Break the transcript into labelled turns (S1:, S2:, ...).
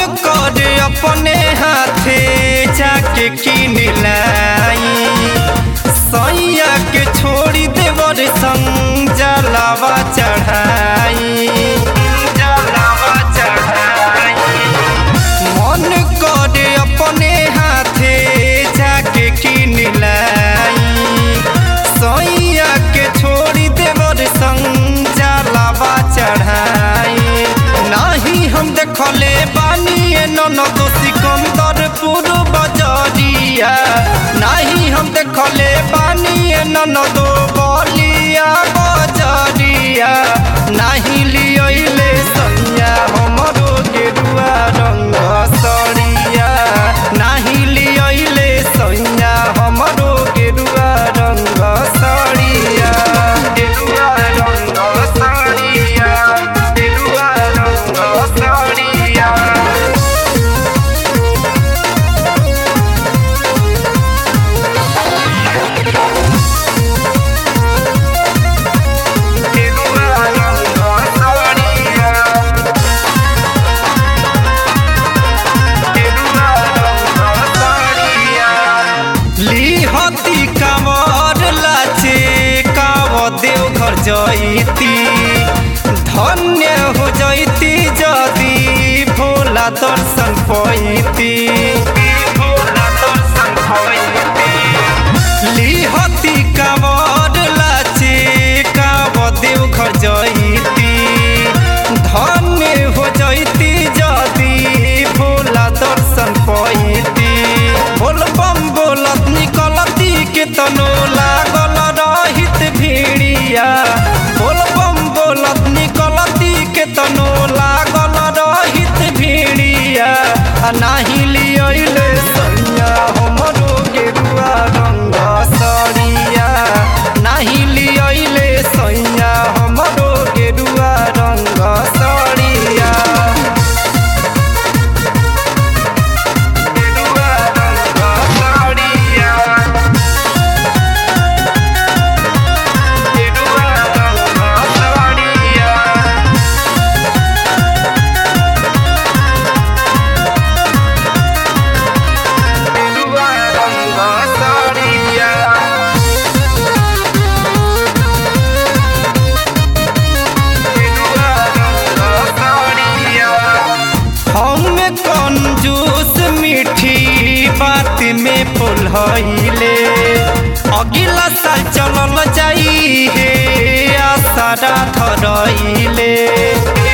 S1: कर अपने हाथे जाके किन लाई सैया के छोड़ी देवर संग जलावा चढ़ाई जलावा चढ़ाई मन कर अपने हाथे जाके किन लाई सैया के छोड़ी देवर संग जलावा चढ़ाई नाही हम देखले बानी ननद सिकंदरपुर बजरिया नाही हम देखले बानी ननद बलिया बजरिया नाही लियले सैया हमरो गेरुआ रंग सरिया नाही लियले सैया हमरो गेरुआ रंग सरिया गेरुआ रंग सरिया गेरुआ रंग सरिया गेरुआ रंग सरिया लिहती कामर लाचे काव देव घर जैती धन्य हो जैती जदी भोला दर्शन पैती भोला दर्शन पैती लिहती कामर लाचे काव देव घर जैती धन्य हो जैती जदी भोला दर्शन पैती बोल बम बोलत निकलती के तनो लागल रहित भीड़िया बोल बम बोलत निकलती के तनो लागल रहित भीड़िया आ नाही लियले सैया हमरो गेरुआ रंग सरिया नाही लियले सैया हमरो गेरुआ रंग सरिया गेरुआ रंग सरिया गेरुआ रंग सरिया गेरुआ रंग सरिया हम कंजूस मीठी बात में पुलहले अगिला साल चलल जाई हे आसारा धरइले